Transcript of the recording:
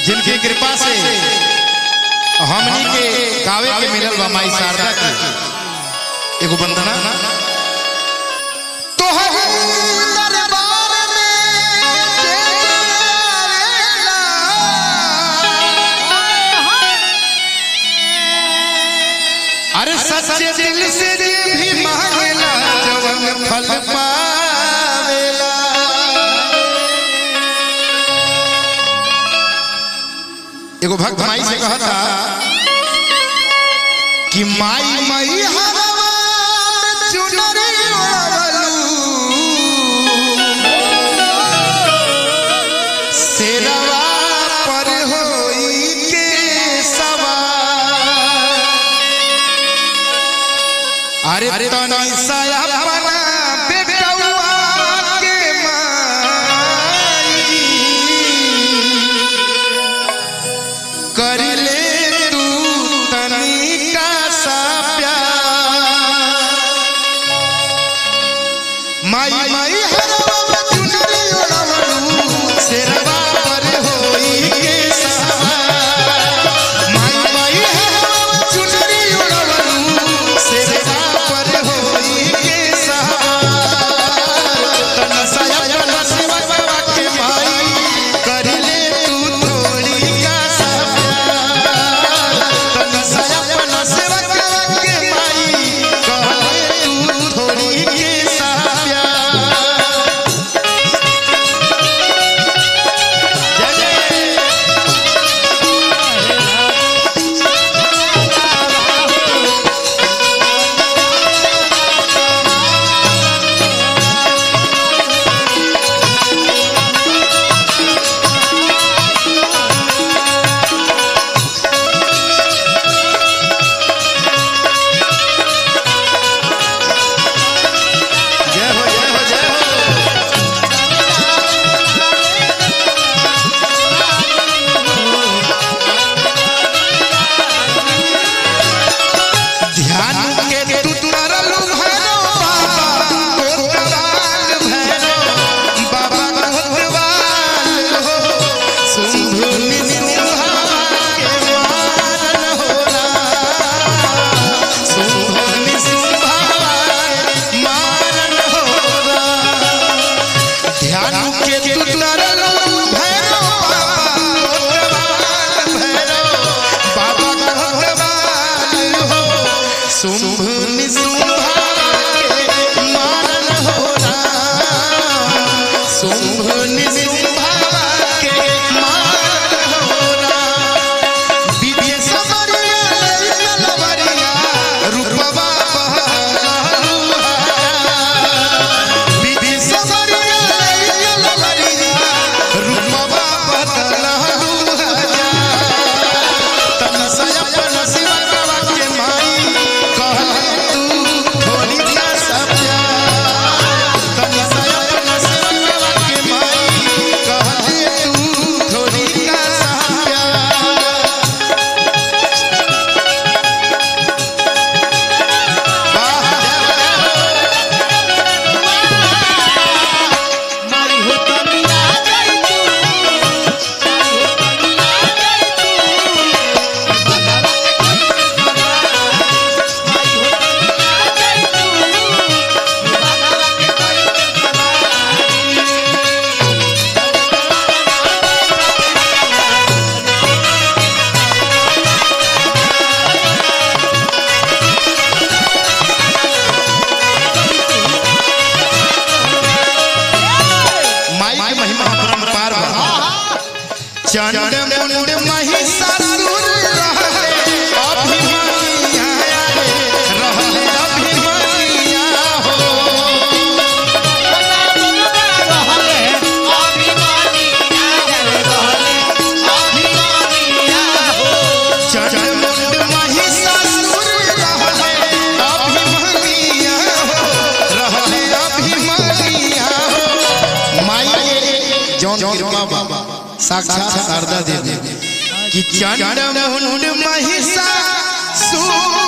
जिनकी कृपा से हमनी के गावे के मिलल बा माई शारदा के एगो वंदना तोहर दरबार में जे आवेला अरे सच्चे दिल से जे भी मांगेला जवन फल पावेला एगो भक्त माई से कहा था कि माई मई हरवा में चुनरी ओढ़लू शेरवा पर होई के सवार अरे तनी सया बना बेटौआ के माई कर ले तू तनिका सा प्यार माई माई हरवा में चुनरी ओढ़लू शेरवा पर होई के सवार माई माई हरवा में चुनरी ओढ़लू शेरवा पर होई के सवार तन सया तन सेवा बाबा के माई कर ले तू थोड़ी का सा प्यार तन सया तन सेवा बाबा के माई कर ले तू थोड़ी के सा प्यार जय जय जय हो जय हो जय हो ध्यान के तू तरल भैरो बाबा कोतवाल भैरो बाबा कोतवाल हो सुंधु निसुहा के मारन होला सुंधु निसुहा के मारन होला ध्यान के तू तरल भैरो बाबा कोतवाल भैरो बाबा कोतवाल हो शुंभ निशुंभा के मारन होला शुंभ निशुंभा के मारन होला विद्या समरिया लइकल बरिया रूपवा बहलुहा विधि समरिया लइकल बरिया रूपवा बदलहुहा तन सयपन शिवकवा के माई कहले तू थोड़ी का सत्या तन सयपन शिवकवा के माई कहले तू थोड़ी का सत्या मारी हो तमिया जाई तू मारी हो तमिया जाई तू बाबा के कोई सवार मारी हो तमिया जाई तू बाबा के कोई माई के महिमा अपरंपार बा चंड मुंड महिषासुर रहले अभिमन्या रे रहले अभिमन्या हो चंड मुंड महिषासुर रहले अभिमन्या हो रहले अभिमन्या हो माई के जौन कृपा बाबा साक्षात शारदा देवी कि चंड मुंड महिषासुर